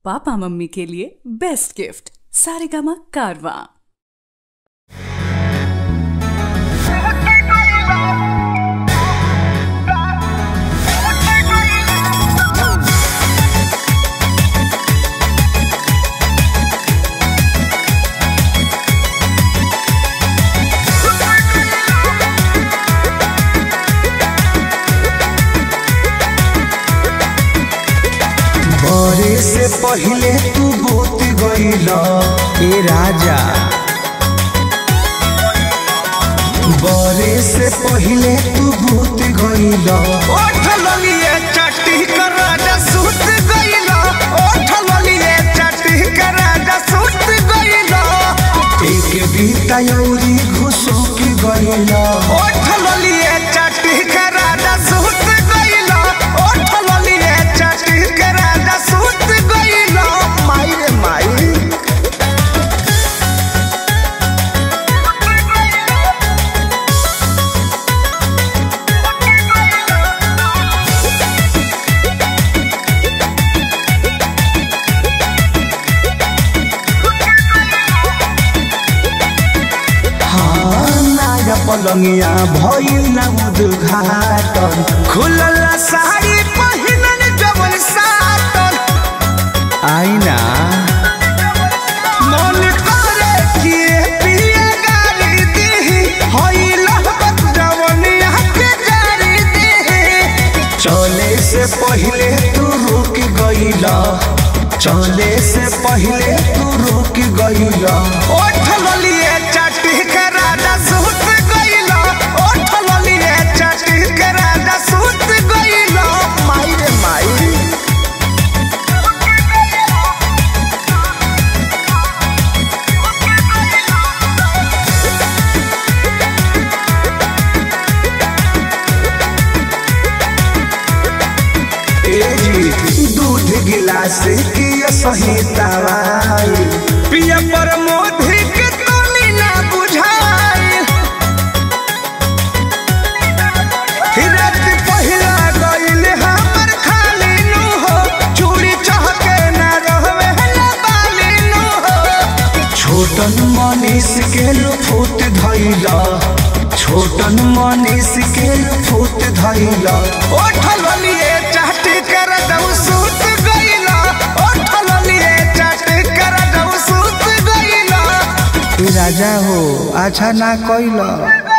papa mummy के लिए best gift Saregama कारवा बरे से पहिले तू बोत गईला ए राजा बरे से पहिले तू बोत गईला ओठ ललिए चट्टी कर राजा सुत गईला ओठ ललिए चट्टी कर राजा सुत गईला एक बीता यौरी घुसो के गईला ओठ ललिए चट्टी कर राजा सुत गईला ओठ ललिए चट्टी कर राजा सुत गईला माई रे माई हाँ नाया पलंगिया भइल ना उद्घाटन खुलल साड़ी पहिनन जवन साटन आईना मन करे कि पिया गाली दी होई लहबत जवनिया के जारी दी चले से पहिले तू रुक गईला चले से पहिले तू रुक गईला ओठ ललिए चटी के राजा सुत गईला ओठ ललिए चटी के राजा सुत गईला माई रे माई ए जी दूध गिलास की सही दवाई पिया पर मोधी के तोनी ना बुझाई रात पहिला गईल हमर खाली नु हो चूड़ी चहके ना रहवे ना बाली नु हो छोटन मनीष के लुफुत धैला छोटन मनीष के लुफुत धैला ओठल लिए चाटी कर दऊ सूत गईला ओठल लिए चाटी कर दऊ सूत गईला राजा हो अच्छा ना कैला